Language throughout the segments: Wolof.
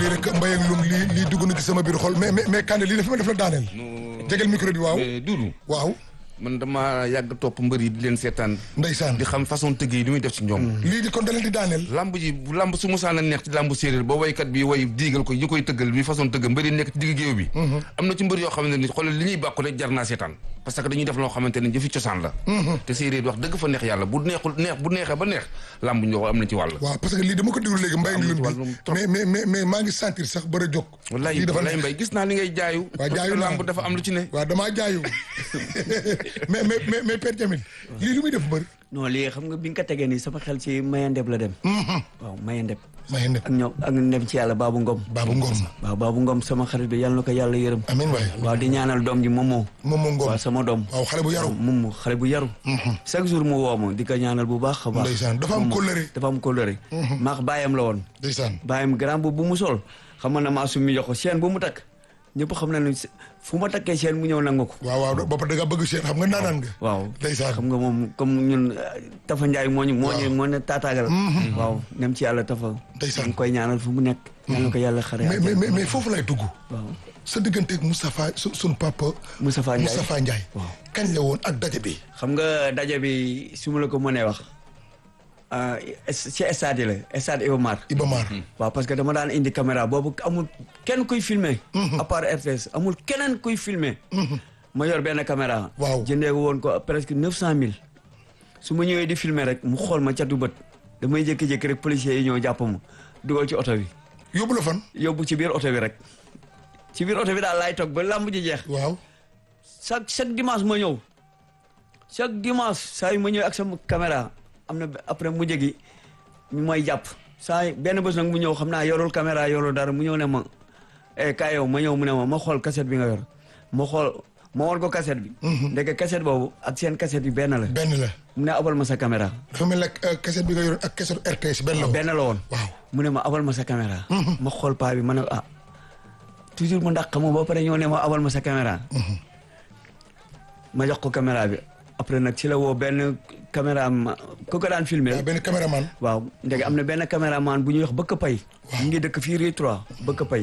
lii rek mbay ak lum lii lii dugg na ci sama biir xol mais mais mais Kande lii dafa ma def la daaneel. jegal micro bi waaw. mais Doudou waaw man dama yàgg topp mbër yi di leen seetaan ndeysaan di xam façon tëgg yi li muy def ci ñoom lii di kon da leen di daaneel. lamb ji bu lamb su musaan a neex ci lamb séeréer ba waykat bi way diigal ko ñu koy tëggal bi façon tëgg mbër yi nekk ci digg géew bi am na ci mbër yoo xamante ni xoolal li ñuy bàkku rek jar naa seetaan parce que dañuy def loo xamante ni jëfi cosaan la te séeréer wax dëgg fa neex yàlla bu neexul neex bu neexee ba neex lamb ñoo am na ci wàll waaw parce que lii dama ko déglu léegi mbay ak lum wàllum bi trop. mais mais mais mais maa ngi sentir sax bëri a jóg. wallaay lii dafa wallaay neex. mbay gis naa li ngay jaayu Waa, jaayu naa. lamb dafa am lu ci ne waaw damaa jaayu mais mais mais mais Père Jamil lii lu muy def mbër. non lii xam nga bi nga ko tegee nii sama xel ci mayandeb la dem. waaw mayandeb. may ne ak ñoom ak ndem ci yàlla Babou Ngom. Babou Ngom waaw Babou Ngom sama xarit bi yàlla na ko yàlla yërëm. amiin waay waaw di ñaanal doom ji Momo. moom moo Ngom waaw sama doom. waaw xale bu yaru Momo xale bu yaru. chaque jour mu woo ma di ko ñaanal bu baax a baax. Ndeysaan, dafa am Momo, kóllëre. dafa am kóllëre. maax baayam la woon. ndeysaan baayam grand bu bu mu sol xam nga ne maa su mi jox ko chaîne bu mu takk ñëpp xam na ne fu ma takkee chaîne mu ñëw nangu ko. waaw waaw ba pare da nga bëgg seen xam nga naanaan nga waaw ndeysaan xam nga moom comme ñun euh, Tafa Ndiaye moo ñu moo ñu moo ne taataagal waaw nem ci yàlla Tafa Ndeysaan. ñu ngi koy ñaanal fu mu nekk yàlla na ko yàlla xare mais mais mais mais foofu lay dugg waaw sa digganteeg Moustapha su sunu papa Moustapha Ndiaye Moustapha Ndiaye waaw kañ la woon ak daje bi xam nga daje bi su ma la ko mënee wax ah, es- ci stade yi la stade Iba Mar Iba Mar waaw parce que dama daan indi caméra boobu amul kenn kuy filmer à part RTS amul keneen kuy filmer ma yor benn caméra Waaw. jëndee ko woon ko presque neuf cent mille su ma ñëwee di filmer rek mu xool ma catu bët damay jékki-jékki rek policiers yi ñëw jàpp ma dugal ci oto bi yóbbu la fan yóbbu ci biir oto bi rek ci biir oto bi daal laay toog ba làmb ji jeex waaw chaque chaque dimanche ma ñëw chaque dimanche saa yu ma ñëwee ak sama caméra am na après mu jegi ñu may jàpp saa yu benn bés nag mu ñëw xam naa yorul caméra yorul dara mu ñëw ne ma eh kaay yow ma ñëw mu ne ma ma xool cassette bi nga yor ma xool ma war ko cassette bi ndeke cassette boobu ak seen cassette bi benn la benn la mu ne abal ma sa caméra dafa mel ne euh, cassette bi nga yoroon ak cassette RTS benn la woon benn la woon waaw mu ne ma abal ma sa caméra ma xool paa bi ma ne ah toujours mu ndax ma ba pare ñëw ne ma abal ma sa caméra ma jox ko caméra bi après nag ci la woo benn caméra ma ku ko daan filmer waaw benn caméraman waaw ndege am na benn caméraman bu ñuy wax bëkk pay mu ngi dëkk fii rue 3 bëkk pay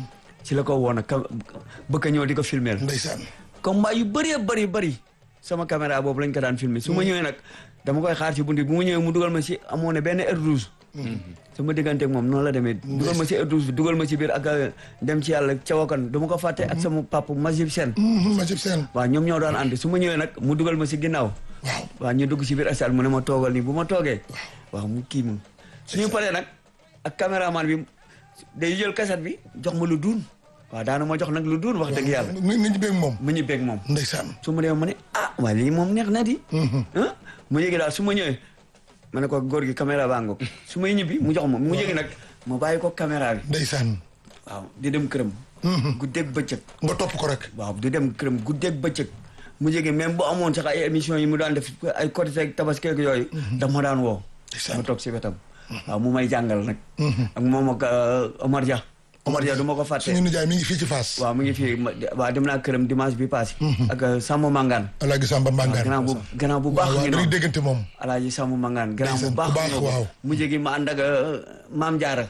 ci la ko woo nag cam- bëkk ñëw di ko filmer ndeysaan combat yu bëree bëri bëri sama caméra boobu lañ ko daan filmer su ma ñëwee nag dama koy xaar ci bunti bu mu ñëwee mu dugal ma ci amoon na benn R12 sama digganteeg moom noonu la demee dugal ma ci R12 bi dugal ma ci biir ak euh, dem ci yàlla cawakan du ma ko fàtte ak sama papa Majib Sène Majib Sène waaw ñoom ñoo daan ànd su ma ñëwee nag mu dugal ma ci ginnaaw waaw waaw ñu dugg ci biir stade mu ne ma toogal nii bu ma toogee waaw mu kii mu suñu paree nag ak caméraman bi day jël cassette bi jox ma lu duun waaw daana ma jox nag lu duun wax dëgg yàlla ni ni ñu beeg moom mu ñu beeg moom ndeysaan su ma demee ma ne ah waaye lii moom neex na di ah mu yëgi daal su ma ñëwee ma ne ko góor gi caméra baa ngoog su may ñibbi mu jox ma mu yëgi nag ma bàyyi ko caméra bi ndeysaan waaw di dem këram guddeeg bëccëg nga topp ko rek waaw di dem këram guddeeg bëccëg mu yëgi même bu amoon sax ay émission yi mu daan def ay Korité ak Tabaski ak yooyu daf ma daan woo Ndeysaan. ma toog si wetam waaw mu may jàngal nag ak moom ak euh, Omar Dia Omar Dia du ma ko fàtte suñu nijaay mi ngi fii ci Fass waaw mu ngi fii ma- waaw dem naa këram dimanche bi passé ak euh, Samba Mangane Alaaji Samba Mbangaan gannaaw bu gannaaw bu baax waaw waaw ngi dañuy noonu déggante moom alaaji Samba Mangane gannaaw bu Ndeysaan, baax bu baax, ngi noonu. waaw. mu jegi ma ànd ak euh, Maam Jaara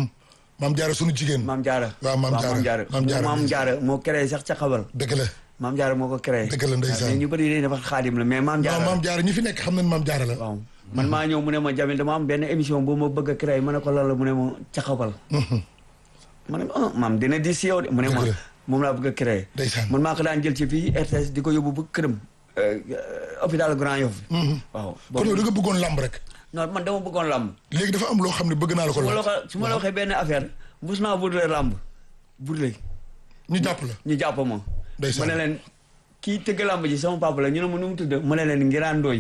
maam jaara suñu jigéen Maam Jaara waaw Maam Jaara Maam Jaara Maam Jaara moo créé sax ca xabal dëgg la Maam Jaara moo ko créé Dëgg la, ndeysaan. waaw, mais ñu bëri dañuy defar xaadim la mais Maam non Jaara maam jaara ñi fi nekk xam nañ maam jaara la waaw man maa ñëw mu ne ma Jamil dama am benn émission bu ma bëgg a créé ma ne ko lan la mu ne ma ca xabal ma ne ma ah maam dina di si yow de mu ne ma Dëgg la. moom laa bëgg a créé Ndeysaan. man maa ko daan jël ci fii RTS di ko yóbbu ba këram euh, euh, hôpital Grand Yoff waaw kon yow da nga bëggoon lamb rek non man dama bëggoon làmb léegi dafa am loo xam ne bëgg naa la ko su ma la laaj waxee su ma la waxee benn affaire mus naa burle làmb burle ñu jàpp la ñu jàpp ma Ndeysaan. ma ne leen kii tëgg làmb ji sama papa la ñu ne ma nu mu tudd ma ne leen ngiraan ndooy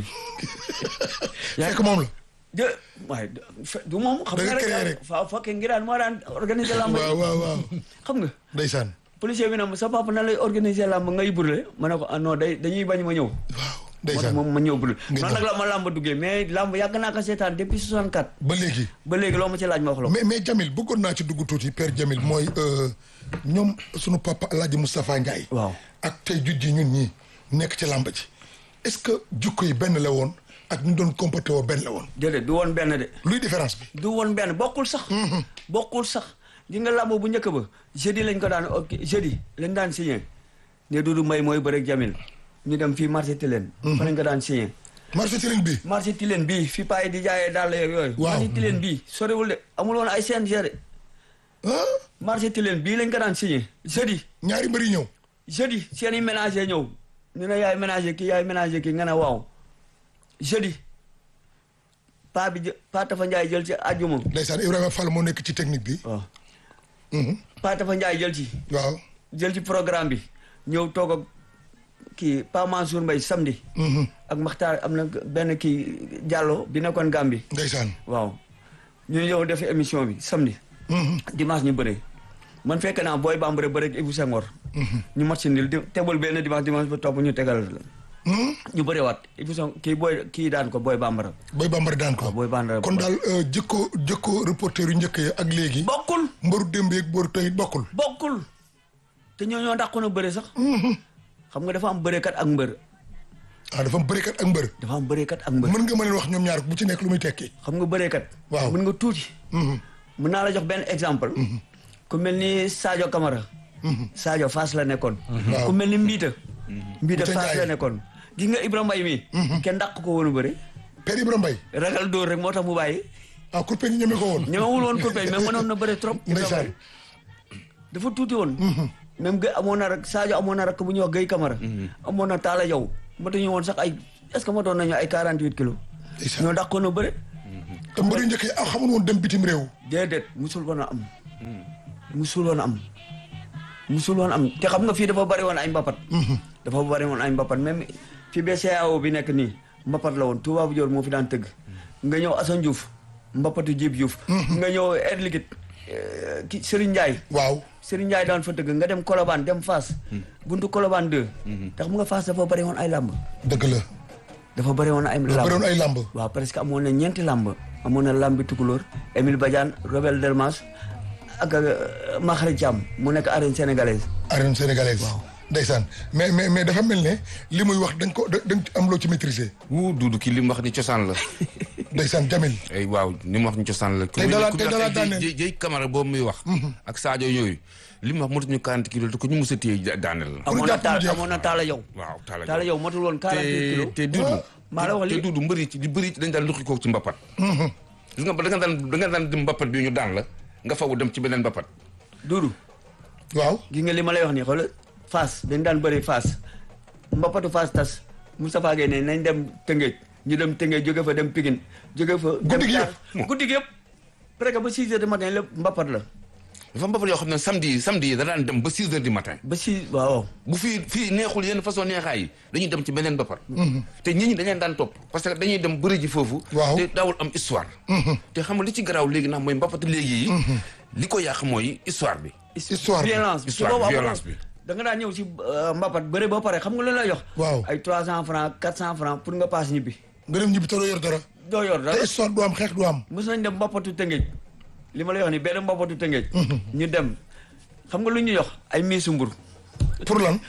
fekk moom la de waaye de- fe- du moom xam Da nga nga créé rek rek. fa fekkee ngiraan moo daan organiser làmb waaw ji waaw waaw xam nga ndeysaan policier bi ne ma sa papa na lay organiser làmb ngay burle ma ne ko ah non day dañuy bañ ma ñëw waaw moo tax ndeysaan moom ma ñëw burle Nga noonu nag la ma làmb duggee mais làmb yàgg naa ko seetaan depuis 64 ba léegi ba léegi loo ma ci laaj ma wax la ko mais mais Jamil bëggoon naa ci dugg tuuti père Jamil mooy euh, ñoom sunu papa El Hadj Moustapha Ndiaye. waaw ak tey juj ji ñun ñii nekk ci làmb ji est-ce que jukko yi benn la woon ak ñu doon comporté woo benn la woon déedéet du woon benn de luy différence bi. du woon benn bokkul sax bokkul sax di nga làmb bu njëkk ba jeudi lañ ko daan ok jeudi lañ daan signé ne Doudou Mbaye mooy bëreeg Jamil ñu dem fii marché Tilène fa lañ ko daan signé marché Tilène bi marché Tilène bii fi paa yi di jaayee dàll yeeg yooyu Waaw. marché Tilène bii soriwul de amul woon ay CNG de ah marché Tilène bii lañ ko daan signé jeudi ñaari mbëri ñëw jeudi seen i ménager ñëw ñu ne yaay ménager kii yaay ménager kii nga ne waaw jeudi paa bi jë paa Tafa Ndiaye jël ci àjjuma ndeysaan Ibrahima Fall moo nekk ci technique bi waaw Mhm. paa Tafa Ndiaye jël ci waaw jël ci programme bi ñëw toog ak kii Pa Mansour Mbaye samedi Mhm. ak Maxtaar am na benn kii Diallo bi nekkoon Gambie ndeysaan waaw ñu ñëw def émission bi samedi Mhm. dimanche ñu bëre man fekk naa booy bambara bëre ak Ibou Senghor ñu mat si ndil di tebal benn dimanche dimanche ba topp ñu tegal la Mhm. ñu bëriwaat Ibou Senghor kii booy kii daan ko booy bambara Boy Bambara daan ko waaw booy bambara kon daal euh, jikko jikko reporter yu njëkk yi ak léegi bokkul mbaru démb yeeg mbaru tey bokkul bokkul te ñoo ñoo dàqoon a bëre sax xam nga dafa am bërekat ak mbër ah dafa am bërekat ak mbër dafa am bërekat ak mbër mën nga ma leen wax ñoom ñaar bu ci nekk lu muy tekki xam nga bërekat Waaw. mën nga tuuti Mhm. mën naa la jox benn exemple ku mel ni Sadio Camara Sadio Fass la nekkoon Waaw. ku mel ni Mbiita Mbiita Mbiita Fass Ndiaye. la nekkoon gis nga Ibrahima Mbaye mi kenn dàq ko woon a bëre Père Ibrahima Mbaye ragal dóor rek moo tax mu bàyyi ah kurpe ñi ñeme ko woon ñemewul woon kurpeñ mais mënoon na bëre trop Ibrahima ndeysaan Mbaye dafa tuuti woon même gay amoon na rek Sadio amoon na rek bu ñuy wax Guèye Camara amoon na Talla Diaw matuñu woon sax ay est ce que matoon nañu ay 48 kilos ndeysaan ñoo dàqoon a bëre te mbër yu njëkk yi ah xamul woon dem bitim réew déedéet musul woon a am musul woon a am musul woon a am te xam nga fii dafa bari woon ay mbapat dafa bari woon ay mbapat même fi BCEAO bi nekk nii mbapat la woon Touba bu Dior moo fi daan tëgg nga ñëw Assane Diouf mbapatu Djib Diouf nga ñëw Air Liquide euh, ki Serigne Ndiaye waaw Serigne Ndiaye daan fa tëgg nga dem Colobane dem Fass buntu Colobane 2 te xam nga Fass dafa bari woon ay làmb dëgg la dafa bari woon ay dafa bëri woon làmb ay làmb waaw presque amoon na ñeenti làmb amoon na làmbi tukulóor Émile Badiane Robert Delmas ak euh, Makhari Thiam mu nekk arène sénégalaise arène sénégalaise ndeysaan mais mais mais dafa mel ne li muy wax dañ ko da dañ am loo ci maîtriser wuu Doudou kii li mu wax ni cosaan la ndeysaan Jamil ay waaw li mu wax ni cosaan la Tey dalaa- ku tey mel dalaa ne daaneel. jëy jëy Camara boobu muy wax ak Sadio yooyu li mu wax motuñu 40 kilos te ko ñu mës a téye da- daaneel la amoon na jàpp mu taal jeex. amoon na taala yow waaw Talla taala yow matul woon 48 te kilos te Doudou maa la wax te li Doudou mbëri ci di bëri dañ daan luqi ko ci mbapat gis nga ba da nga daan da nga daan dem mbapat bi ñu daan la nga fawu dem ci beneen mbapat Doudou waaw gi nga li ma lay wax nii xoolal Fass dañ daan bëri Fass mbapatu Fass tas Moustapha Gueye ne nañ dem Tëngéej ñu dem Tëngéej jóge fa dem Pikine jóge fa dem Guddi gi Kaar. yëpp. guddi gi yëpp presque ba 6 heures du matin lépp mbapat la dafa mbapat yoo xam ne samedi yi samedi yi da daan dem ba 6 heures du matin ba 6 waaw bu fii fii neexul yenn façon neexaay yi dañuy dem ci beneen mbapat te nit ñi dañ leen daan topp parce que dañuy dem bëri ji foofu Waaw. te daawul am histoire te xam nga li ci garaaw léegi nag mooy mbapat léegi yi li ko yàq mooy histoire bi Histoire bi. violence bi Histoire ci boobu violence amul- bi. da nga daan ñëw si euh, mbapat bëre ba pare xam nga lu lay jox Waaw. ay 300 francs 400 francs pour nga paas ñibbi nga dem ñibbi te doo yor dara doo yor dara te histoire du am xeex du am mos nañ dem mbapatu tëngéej li ma lay wax ni benn mbapatu tëngéej ñu dem xam nga lu ñu jox ay miisu mbur pour lan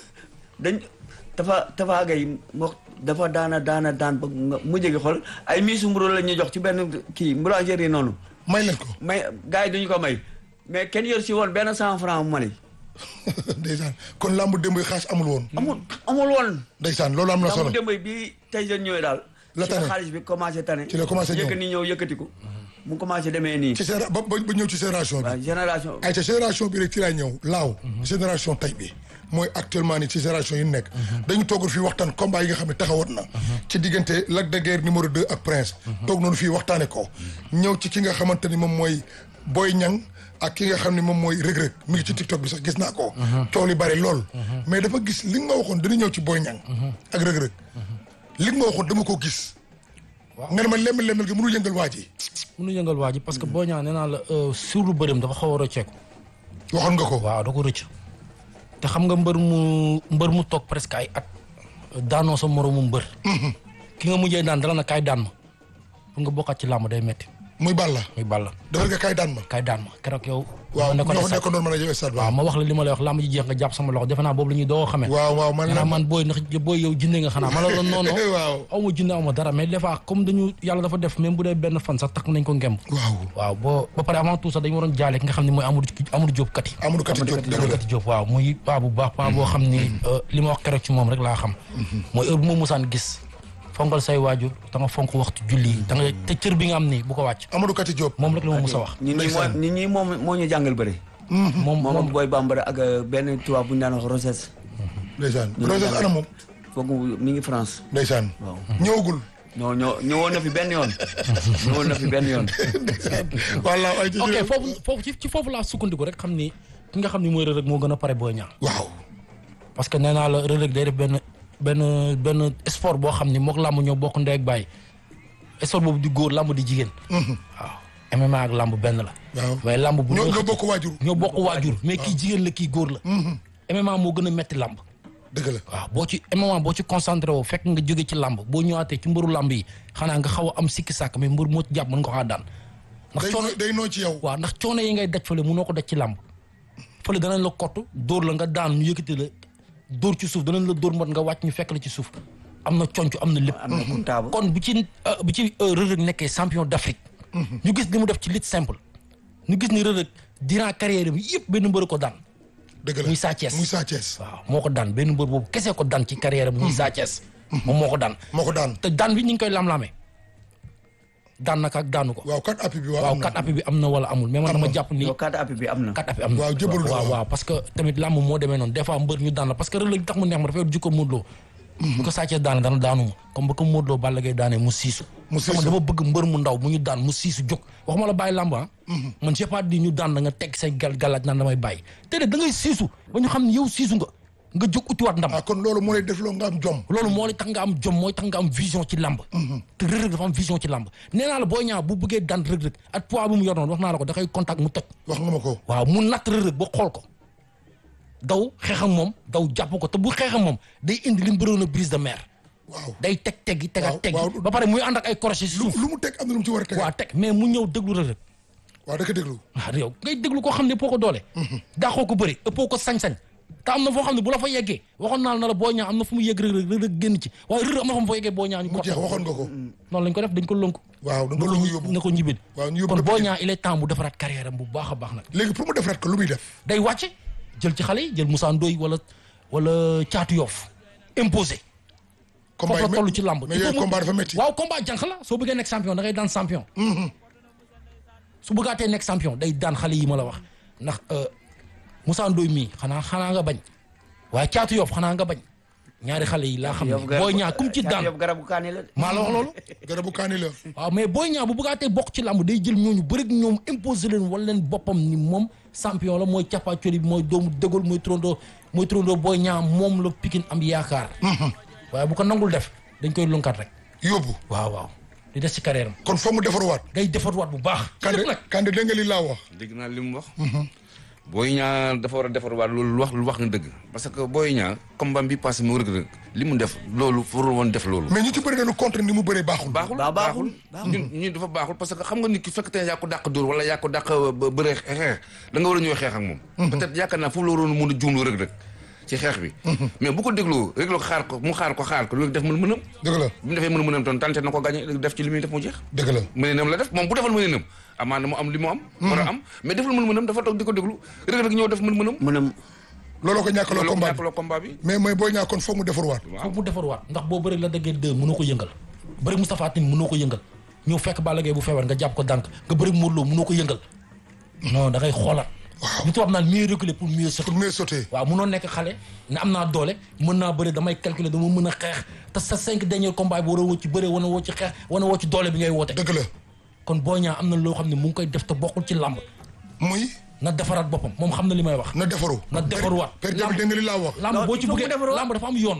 dañ dafa dafa gay moo dafa daana daana daan ba nga mu jegi xool ay miisu mburu la ñuy jox ci benn kii boulangerie noonu may leen ko may gars yi duñu ko may mais kenn yor si woon benn cent franc mali ndeysaan kon làmb démb yi xaas amul woon amul amul woon ndeysaan loolu am na solo lambu démb bi tey jën ñëwee daal La ci la tane. xaalis bi commencé tane Ci la commencé ñëw. yëkkati ñëw yëkkatiku mu commencé demee nii ci généra ba ba ba ñëw ci génération bi waaw génération ay ca génération bi rek ci laay ñëw laaw génération tey bi mooy actuellement ni ci génération yi nekk dañu toogal fii waxtaan combat yi nga xam ne taxawoon na ci diggante Lac de Guiers numéro 2 ak Prince toog noonu fii waxtaane ko ñëw ci ki nga xamante ni moom mooy Boy Niang ak ki nga xam ne moom mooy Reug Reug mi ngi ci TikTok bi sax gis naa ko coow li bari lool mais dafa gis li nga ma waxoon dana ñëw ci Boy Niang ak Reug Reug li nga ma waxoon dama ko gis nga ne ma lemmel lemmel gi mënul yëngal waa ji mënu yëngal waa ji parce que boo ñaa nee naa la sur lu bërim dafa xaw a rëcceeku waxoon nga ko waaw da ko rëcc te xam nga mbër mu mbër mu toog presque ay at daanoo sa moroomu mbër ki nga mujjee daan dala na kaay daan ma pour nga bokkaat ci làmb day metti muy Balla muy Balla dafa nga kay daan ma kay daan ma keroog yow waaw ma ñoo nekkoon fa nekkoon doon mën a yow stade waaw ba ma wax la li ma lay wax lamb ji jeex nga jàpp sama loxo defe naa boobu la ñuy doo xamee waaw waaw man nga la naa man booy ndax booy yow jinne nga xanaa ma la doon noonu waaw aw ma jinne aw ma dara mais des fois comme dañu yàlla dafa def même bu dee benn fan sax takk nañ ko ngemb waaw waaw boo ba pare avant tout sax dañu waroon jaale ki nga xam ne mooy Amadou Amadou Diop kat yi Amadou Kati Diop dëgg la Kati Diop waaw muy paa bu baax paa boo xam ni li ma wax keroog ci moom rek laa xam mooy heure bu ma musaan gis fonkal say waajur da nga fonk waxtu julli yi da nga te cër bi nga am nii bu ko wàcc Amadou Kati Diop moom rek la ma mus a wax ñun ñi moo Ndeysaan. ñun ñi moom moo ñu jàngal bëri moom moom ak moom booy bambara ak euh, benn tubaab bu ñu daan wax Rosès ndeysaan ñu Roses jàngal. ana moom foogu mi ngi France ndeysaan waaw ñëwagul ñoo ñoo ñëwoon na fi benn yoon ñëwoon na fi benn yoon walla ay ci ok foofu foofu ci ci foofu laa sukkandiku rek xam ni ki nga xam ni mooy Reug Reug moo gën a pare Boy Niang waaw parce que nee naa la Reug Reug day def benn benn benn sport boo xam ni mook làmb ñoo bokk ndey ak baay sport boobu di góor làmb di jigéen waaw MMA ak làmb benn la waaw waaye làmb bu ñoo ñu ñoo bokk waajur ñoo bokk waajur mais kii jigéen la kii góor la MMA moo gën a metti làmb dëgg la waaw boo ci MMA boo ci concentré woo fekk nga jóge ci làmb boo ñëwaatee ci mbëru làmb yi xanaa nga xaw a am sikki sàkk mais mbër moo ci jàpp mën nga ko xaa daan ndax day coono noo- day noo ci yow waaw ndax coono yi ngay daj fële mënoo ko daj ci làmb fële danañ la kott dóor la nga daan ñu yëkkati la dóor ci suuf danañ la dóor mot nga wàcc ñu fekk la ci suuf am na conc am na lépp am na comptable kon bu ci euh, bu ci euh, Reug Reug nekkee champion d'Afrique ñu gis li mu def ci lutte simple ñu gis ni Reug Reug durant carrière bi yëpp benn mbër ko daan dëgg la muy Sa Thiès. muy Sa Thiès waaw moo ko daan benn mbër boobu kese ko daan ci carrière bi muy Sa Thiès moom moo ko daan moo ko daan te daan bi ñu ngi koy lam-lamee daan naka ak daanu ko waaw kat appi bi waaw waaw am na kat appi bi am na wala amul mais man dama jàpp ni yow carte appui bi am na kat appi am na Waaw, jëbalu na waaw waaw. waaw parce que tamit làmb moo demee noonu des fois mbër ñu daan la parce que Reug Reug tax mu neex ma dafa yor jikko Modou Lo bu ko Sa Thiès daane dana daanu ma comme ba ko Modou Lo Balla Gaye daanee mu siisu Mu siisu. sama dama bëgg mbër mu ndaw mu ñu daan mu siisu jóg waxuma la bàyyi làmb ah man j'ai pas dit ñu daan da nga teg say gal galaaj naan damay bàyyi te de da ngay siisu ba ñu xam ne yow siisu nga nga jóg utiwaat ndam ah kon loolu moo lay def loo nga am jom loolu moo lay tax nga am jom mooy tax nga am vision ci làmb te Reug Reug dafa am vision ci làmb nee naa la Boy Niang bu bëggee daan Reug Reug ak poids bu mu yor noonu wax naa la ko da koy contact mu toj wax nga ma ko waaw mu natt Reug Reug ba xool ko daw xeex ak moom daw jàpp ko te bu xeex ak moom day indi li mu bëroon a brise de mer waaw day teg teggi Waaw, tegaat teggi waaw. ba pare muy ànd ak ay crochet si lu suuf lu mu teg am na lu mu ci war a teg waaw teg mais mu ñëw déglu Reug Reug waaw da ko déglu waaw yow ngay déglu koo xam ne ëppoo ko doole daaxoo ko bëri ëppoo ko sañ-sañ te am na foo xam ne bu la fa yeggee waxoon naa la na la Boy Niang am na fu mu yegg Reug Reug Reug Reug génn ci waaye Reug Reug am na fu mu fa yeggee Boy Niang ñu mu ko jeex waxoon nga ko noonu lañ ko def dañ ko lënk waaw da nga ko yóbbu na ko ñibbil waaw ñu yóbbu kon ko Boy Pikine. Niang il est temps mu defaraat carrière am bu baax a baax nag léegi pour mu defaraat ko lu muy def day wàcce jël ci xale yi jël Moussa Ndoye wala wala caatu yoof imposé combat foofu la yi toll ci làmb mais Il faut yooyu mu- combat dafa métti waaw combat jànq la soo bëggee nekk champion da ngay daan champion su bëggaatee nekk champion day daan xale yi ma la wax ndax euh, Moussa Ndoye mii xanaa xanaa nga bañ waaye caatu yoof xanaa nga bañ ñaari xale yi laa xam ne booy ñaa kum ci daan yow garabu kaani la de. maa la wax loolu garabu kaani la waaw mais booy ñaa bu bëggaatee bokk ci làmb day jël ñooñu bëri ak ñoom imposer leen wala leen boppam ni moom champion la mooy cappaacoli bi mooy doomu dëggal mooy trondoo mooy trondoo booy ñaa moom la pikin am yaakaar waaye bu ko nangul def dañ koy lunkat rek yóbbu waaw waaw di des ci carrière am kon foog mu defaruwaat day defarwaat bu baax Kande lépp nag Kande dégg nga li laa wax dégg naa li mu wax. booy ñaa dafa war a defar waat loolu lu wax lu wax nga dëgg parce que booy ñaa combat bi passé mu rëgg rëgg li mu def loolu warul woon def loolu. mais ñu ci bëri dañu contre ni mu bëree baaxul baaxul Baa- baaxul, ñun ñun dafa baaxul parce que xam nga nit ki fekk te yaa ko dàq dóor wala yaa ko dàq ba- bëre xeex da nga war a ñëw xeex ak moom. peut-être yaakaar naa foofu la waroon mën a juumloo rëgg rëgg ci xeex bi. mais bu ko dégloo rek la ko xaar ko mu xaar ko xaar ko loolu def mën mënam. dëgg la bu mu defee mën mënam toon tante na ko gagné def ci li muy def mu jeex. dëgg la mënenam la def moom bu defal mënenam amaana mu am li mu am. war a am mais defal mën mënam dafa toog di ko déglu rëgg rëgg ñëw def mën mënam. mu ne looloo ko ñàkkaloo loolu combat bi ñàkkaloo combat bi. mais mooy boo ñaa kon foog mu defaruwaat foog mu defarwaat ndax boo bëri la dëggee deux mënoo ko yëngal bëri Moustapha Tine mënoo ko yëngal ñëw fekk Balla Gaye bu feebar nga jàpp ko dànk nga bëri Modou Lo mënoo ko yëngal non da ngay xoolaat li tubaab naan mieux reculer pour mieux sauter pour mieux sauter waaw munoo nekk xale ne am naa doole mën naa bëre damay calculer dama mën a xeex te sa cinq derniers combats bi war a woo ci bëre wana woo ci xeex wana woo ci doole bi ngay woote dëgg la kon Boy Niang am na loo xam ne mu ngi koy def te bokkul ci làmb muy na defaraat boppam moom xam na li may wax na defaru na defaruwaat per per dégg nga li laa wax làmb boo ci il faut mu bëggee defaruwaat. làmb dafa am yoon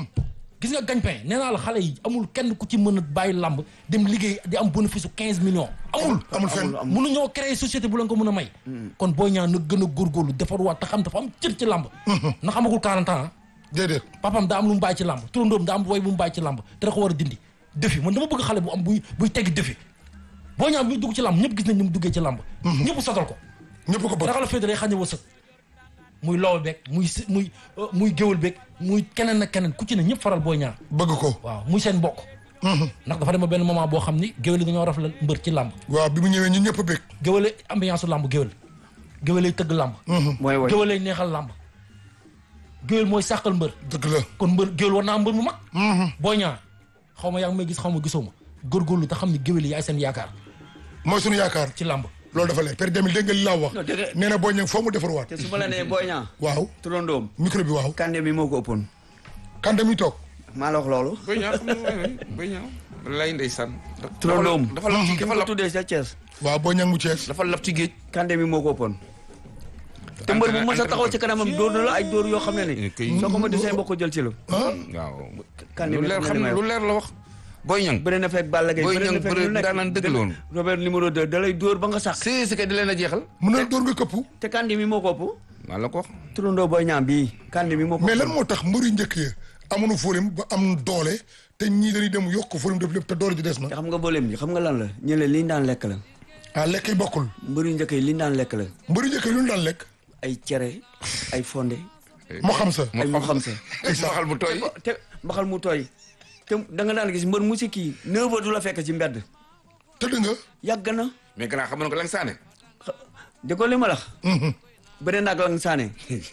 gis nga gagne-pain nee naa la xale yi amul kenn ku ci mën a bàyyi làmb dem liggéey di am bénéfice su quinze millions amul amul fenn mënu ñoo créer société bu leen ko mën a may kon Boy Niang na gën a góorgóorlu defaruwaat te xam dafa am cër ci làmb ndax amagul 40 ans déedéet papam daa am lu mu bàyyi ci làmb turandoom daa am way bu mu bàyyi ci làmb te da ko war a dindi défi man dama bëgg xale bu am buy buy teggi défi boo ñaaw bi dugg ci làmb ñëpp gis nañ ni mu duggee ci làmb ñëpp sotal ko ñëpp ko bëgg ragal a féete day xañ a wërsëg muy lool beeg muy si muy euh, muy géwal beeg muy keneen ak keneen ku ci ne ñëpp faral booy ñaar bëgg ko waaw muy seen mbokk ndax dafa dem ba benn moment boo xam ni géwél yi dañoo rafetlu mbër ci làmb waaw bi mu ñëwee ñu ñëpp bëgg géwél ambiance su làmb géwél géwél lay tëgg làmb mooy woy géwél lay neexal làmb géwél mooy sàqal mbër dëgg la kon mbër géwél war naa mbër mu mag booy ñaar xaw ma yaa ngi may gis xaw ma gisoo ma góorgóorlu te xam ni géwél yi yaay seen yaakaar mooy suñu yaakaar ci làmb loolu dafa leer Père Jamil dégg nga li laa wax Non, dégg nga- nee na boo ñëw foo mu defarwaat te su ma la nee booy ñaa waaw turandoom micro bi waaw kande mi moo ko ëppoon kande mi toog maa la wax loolu Boy Niang xam nga mooy Boy Niang lay ndeysaan turandoom dafa lab ci ki dafa nga lab tuddee sa Thiès waaw boo ñëw mu Cees dafa lab ci géej kande mi moo ko ëppoon te mbër bu mën sa taxaw ci kanamam dóor na la ay dóor yoo xam ne ni kay- soo ko ma desee mbokk jël ci la ah waaw kande lu mi leer xam xam na lu leer la wax Boy Niang bëri na fekk Balla Gaye Boy bëri na Niang fekk bëri lu nekk daanaan dëgg la woon. Robert numéro 2 da lay dóor ba nga sax si si kay di leen a jeexal mun na door nga këpp te kande mi moo ko ëpp maa la ko wax turandoo booy ñaam bii kande mi moo ko mais lan ëppoon moo tax mbëri njëkk ya amuñu fóolim ba am doole te ñii dañuy dem yokk fóolim def lépp te doole ji des na te xam nga booleem ji xam nga lan la ñu ne liñ daan lekk la ah lekk yi bokkul mbëri njëkk yi liñ daan lekk la mbëri njëkk yi lu ñu daan lekk ay cere ay fonde moo xam sa ay mu xam sa mbaxal bu tooy te mbaxal mu tooy te da nga daan gis mbër musique yi neuf heures du la fekk ci mbedd tëdd nga yàgg na mais gannaaw xam nga ko lang saane di ko li ma la wax bëri naag lang saane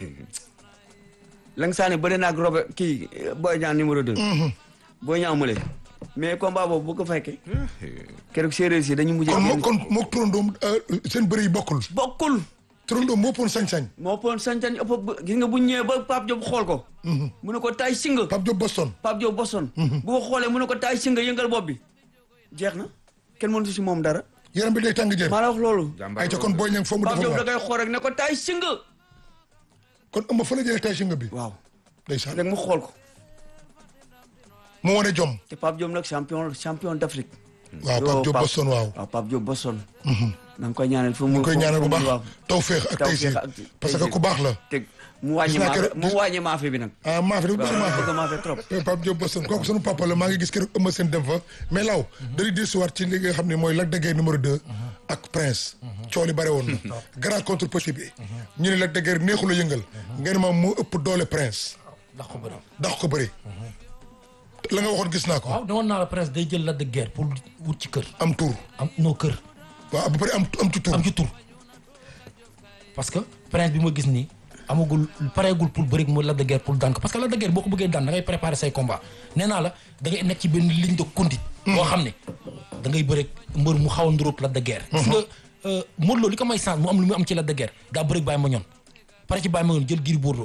lang saane bëri naag Robert kii Boy Niang numéro 2 Boy Niang mule mais combat boobu bu ko fekkee keroog séeréer si dañu mujjee kon moo génn kon moo turandoom seen bëri yi bokkul bokkul turandoom moo poon sañ-sañ moo poon sañ-sañ ëpp ba- gis nga bu ñëwee ba Pape Diop xool ko mu ne ko taay singa Pape Diop Boston Pape Diop Boston bu ko xoolee mu ne ko taay singa yëngal bopp bi jeex na kenn mënatu si moom dara yaram bi day tàng jër maa la wax loolu jàmbaar ay ca kon boo ñëw foo mu Pape Diop da defarwaat koy xool rek ne ko taay singa kon ëmb fa la jëlee tay si nga bi waaw ndeysaan rek mu xool ko mu wane jom te Pape Diop nag champion champion d'Afrique waaw Yo, Pape Diop Pape- Boston waaw waaw Pape Diop Boston na nga koy ñaanal fu mu ñu koy fu- ñaanal bu fu mu- baax waaw. taw féex ak tey si Tawfeex ak parce que taysir. ku baax la te mu wàññi Gis naa maafe keroog- mu wàññi maafe bi nag ah maa fi dafa bëgg maa waaw fi bëgg maafe trop Eh, Pape Diop Boston kooku sunu papa la maa ngi gis keroog ëmb seen dem fa mais law dañuy dellusiwaat ci li nga xam ne mooy Lac de Guiers numéro 2 ak Prince coow li bare woon na grand contre petit bi ñu ne Lac de Guiers neexul a yëngal ngeen ma moo ëpp doole Prince ndax ko bëri dax ko bëri la nga waxoon gis naa ko waaw newoon naa la presse day jël Lac de Guiers pour wut ci kër am tur am noo kër waaw ba pare am am ci tur am ci tur parce que prince bi ma gis nii amagul pareegul pour bëri mu Lac de Guiers pour daan ko parce que Lac de Guiers boo ko bëggee daan da ngay préparer say combat nee naa la da ngay nekk ci benn ligne de conduite boo xam ne da ngay bëri mbër mu xaw a nduróog Lac de Guiers gis nga euh, Modou Lo li ko may chance mu am lu mu am ci Lac de Guiers daa bëri Baye Mandione pare ci Baye Mandione jël Gris Bordeaux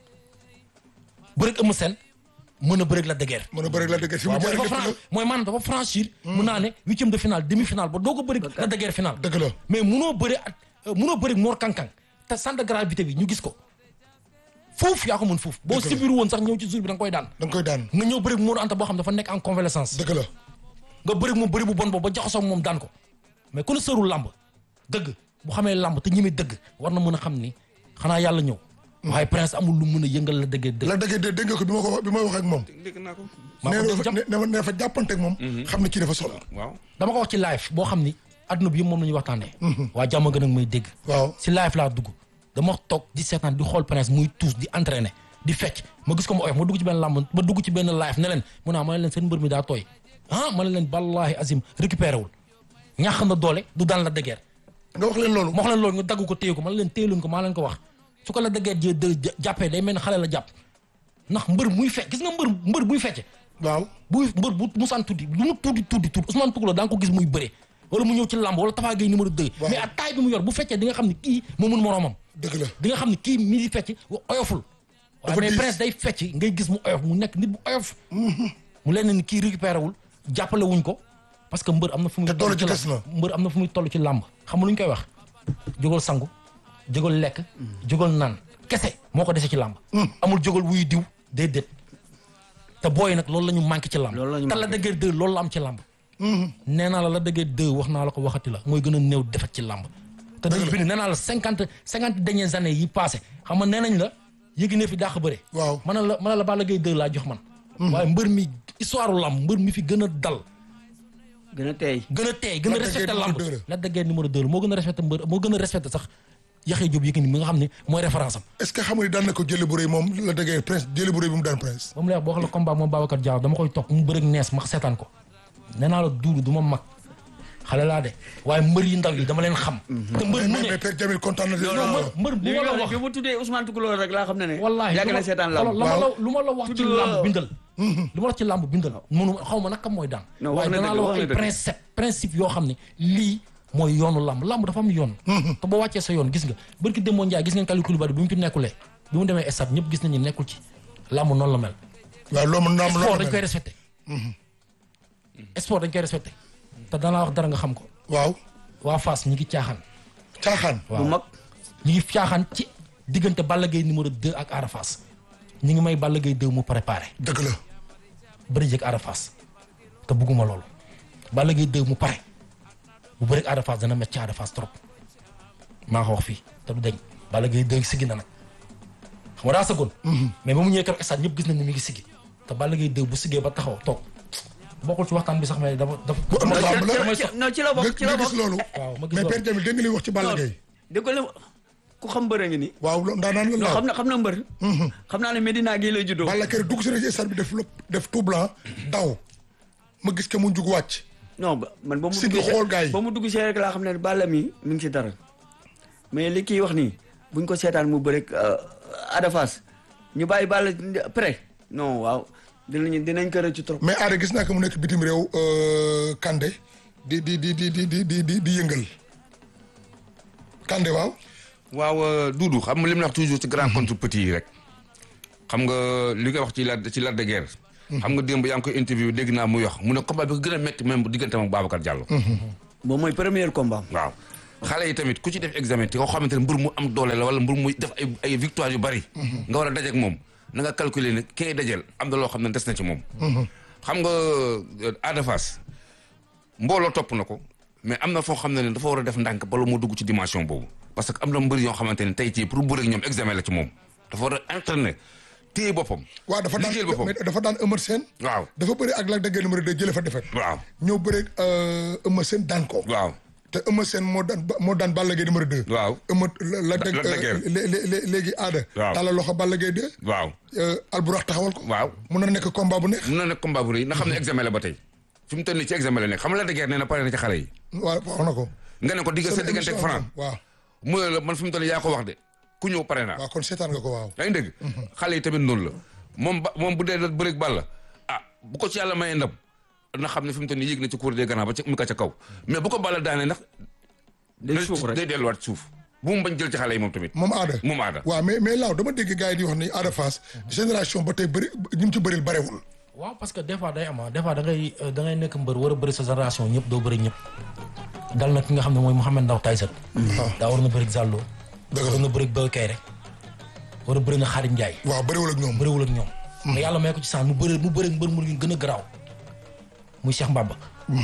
bëri Eumeu Sène mën a bëri Lac de Guiers mën a bëri Lac de Guiers fi mu waaw mooy jaar dafa lépp fran la mooy maanaam dafa franchir mun naa ne huitième de finale demi finale ba doo ko bëri Lac de Guiers finale dëgg la mais munoo bëri ak munoo bëri Mor Kankang te centre de gravité bi ñu gis ko foofu yaa ko mën foofu boo Dëgg la. sibiru woon sax ñëw ci jour bi da nga koy daan da nga koy daan nga ñëw bëri Mor Anta boo xam dafa nekk en convalescence dëgg la nga bëri moom bëri bu bon boobu ba jaxasoo ak moom daan ko mais ku ne sërul làmb dëgg bu xamee làmb te ñemee dëgg war na mën a xam ni xanaa yàlla ñëw waaye prince amul lu mën a yëngal la dëggee dëgg Lac de Guiers de dégg nga ko bi ma ko wax bi may wax ak moom dégg naa ko maa ko nee dégg na jàpp fa ne ne fa jàppante ak moom xam ne kii dafa solo waaw dama ko wax ci live boo xam ni adduna bi yëpp moom la ñuy waxtaanee waa jàmm gën ak may dégg waaw si live laa dugg dama toog di seetaan di xool prince muy tuus di entraîner di fecc ma gis ko ma oyof ma dugg ci benn làmb ma dugg ci benn live ne leen mu naa ma ne leen seen mbër mi daa tooy ah ma ne leen wallahi azim récupéré wul ñàx na doole du daan la dëggeer nga wax leen loolu ma wax leen loolu nga dagg ko téye ko ma ne leen téye leen ko maa leen ko wax su ko la dëggeer jee dë jàppee day mel ni xale la jàpp ndax mbër muy fecc gis nga mbër mbër buy fecce waaw buy mbër bu musaan tuddi lu mu tuddi tuddi tuddi Ousmane Toucouleur daa nga ko gis muy bëre wala mu ñëw ci làmb wala Tafa Gueye numéro 2 Waaw. mais ak taay bi mu yor bu feccee di nga xam ne kii moo mun moroomam dëgg la di nga xam ne kii mi di fecc oyoful waaye Dafa mais diis. prince day fecc ngay gis mu oyof mu nekk nit bu oyof mu leen ni kii récupéré wul jàppale wuñ ko parce que mbër am na fu muy Te doole toll ji ci des làmb mbër am na fu muy toll ci làmb xam nga lu ñu koy wax jógal sangu jógal lekk jógal naan kese moo ko dese ci làmb amul jógal wuy diw déedéet te booy nag loolu la ñu manqué ci làmb Loolu la ñu te la manqué. dëggee deux loolu la am ci làmb nee naa la la dëggee deux wax naa la ko waxati la mooy gën a néew defet ci làmb te dañu bind nee naa la cinquante cinquante dernières années yi passé xam nga nee nañ la yéegi ne fi dàq bëre waaw man la man la Balla Gaye 2 laa jox man waaye mbër mi histoire u làmb mbër mi fi gën a dal gën a teey gën a teey gën a Lac de respecté Guiers lamb numéro deux la. Lac de Guiers numéro 2 moo gën a respecté mbër moo gën a respecté sax Yaxya Diop Yékini mi nga xam ne mooy référence am est-ce que xam nga ni daan na ko jëlee bu rëy moom la déggee prince jëlee bu rëy bi mu daan prince. ba mu lay wax boo xam ne combat moom Babacar Diallo dama koy toog mu bëreeg nees ma seetaan ko nee naa la duuru du ma mag xale laa de waaye mbër yi ndaw yi dama leen xam te mbër mu mais ne mais Père Jamil kontaan na de. non mbër mbër bu li ma la nga wax wax bi mu tuddee Ousmane Toucouleur rek laa xam ne ne wallaahi yàgg lu na ma- seetaan xoolal, lamb lu ma la lu ma la wax ci Tudd- lamb bindal lu ma la ci lamb bindal mënu xaw ma naka mooy daan Non, wax waaye na danaa dëgg, la wax wax na ay dëgg. principe principe yoo xam ne lii mooy yoonu lamb lamb dafa am yoon te boo wàccee sa yoon gis nga bërki Demba Ndiaye gis ngeen Kalidou Koulibaly bi mu ci nekkulee bi mu demee stade ñëpp gis nañu nekkul ci lamb noonu la mel waaw loolu mën naa am sport loolu dañ koy mel. respecté sport dañ koy respecté te danaa wax dara nga xam ko waaw waa Fass ñi ngi caaxaan caaxaan. bu mag ñi ngi caaxaan ci diggante Balla Gaye numéro 2 ak Ada Fass ñi ngi may Balla Gaye 2 mu préparé dëgg la. bëri jëg Ada Fass te bugguma loolu Balla Gaye 2 mu pare bu bëri Ada Fass dana métti ci Ada Fass trop maa ko wax fii te du deñ Balla Gaye 2 siggi na nag xam nga daa sëggoon mais ba mu ñëwee keroog stade ñëpp gis nañ ne mi ngi siggi te Balla Gaye 2 bu siggee ba taxaw toog bokkul ci waxtaan bi sax mais dafa dafa bu ëmb lamb la. damay ci- sox non ci la nga bokk ci la nga gis bokk loolu. waaw ma gis mais loolu. Père Jamil dégg nga li wax ci Balla Gaye. dégg nga ku xam mbër a ngi nii waaw loolu daan naan la non laaw. xam na xam na mbër xam naa ne Medina gii lay juddoo Balla Gaye dugg si na ci stade bi def lépp def tout blanc daw ma gis que mu jug wàcc. non ba man ba mu Siggi dugg see- xool gars yi. ba mu dugg see rek laa xam ne Balla mi mi ngi ci dara mais li kii wax nii buñ ko seetaan mu bëre Ada Fass ñu bàyyi Balla prêt non waaw dinañ dinañ ko rëcc trop mais aada gis naa ko mu nekk bitim réew euh, Kande di di di di di di di di di yëngal Kande waaw. waaw Doudou xam nga li mu la wax toujours ci grand contre petit yi rek xam nga li nga wax ci la ci Lac de Guiers xam nga démb yaa ngi koy interview dégg naa muy wax mu ne combat bi ko gën a métti même bu diggante ak Babacar Diallo moom mooy premier combat waaw xale yi tamit ku ci def examen te koo xamante ne mbir mu am doole la wala mbir muy def ay ay victoire yu bari nga war a dajeek moom na nga calculer ne ki ngay dajeel am na loo xam ne des na ci moom xam nga euh, Ada Fass mbooloo topp na ko mais am na foo xam ne ne dafa war a def ndànk bala moo dugg ci dimension boobu parce que am na mbër yoo xamante ne tey ci pour bëre ak ñoom examen la ci moom dafa war a entraîner téye boppam waaw dafa daan liggéeyal boppam mais dafa daan Eumeu Sène. waaw dafa bëri ak Lac de Guiers numéro 2 jëlee fa defet waaw ñëw bëri euh, Eumeu Sène daan ko. waaw te Eumeu Sène moo daan moo daan Balla Gaye numéro 2. waaw Eumeu Lac de Lac de Guiers. lé- lé- lé- léegi aada. Waaw. tàllal loxo Balla Gaye 2. waaw euh, Alburax taxawal ko. waaw mun na nekk combat bu neex. mun na nekk combat bu rëy na xam ne examen la ba tey fi mu toll nii ci examen la nekk xam nga Lac de Guiers nee na pare na ci xale yi waaw wax na ko. nga ne ko digga sa Sama diggante ak émission Franc waaw mu ne la man fi mu toll nii yaa ko wax de ku ñëw pare naa waaw kon seetaan nga ko waaw. yaa ngi dégg xale yi tamit noonu la moom ba moom bu dee da bëreeg Balla ah bu ko ci yàlla mayee ndam na xam ne fi mu toll nii yéeg na ci cour des grands ba ci mu ka ca kaw mais bu ko Balla daanee ndax day suuf rek day delluwaat suuf bu mu bañ jël ci xale yi moom tamit moom aada. moom aada waaw mais mais laaw dama dégg gars yi di wax ni Ada Fass génération ba tey bëri ñu mu ci bëril barewul. waaw parce que des fois day am ah des fois da ngay da ngay nekk mbër war a bëri sa génération ñëpp doo bëri ñëpp dal na ki nga xam ne mooy Mouhamed Ndaw Tyson daa war na bëri Zallo Dëgg la. war na bëri Boy Kayre war a bëri na Xarim Ndiaye waaw bëriwul ak ñoom. bëriwul ak ñoom mais yàlla may ko ci saan mu bëri mu bëri mbër mu gën a garaaw muy Cheikh Mbaba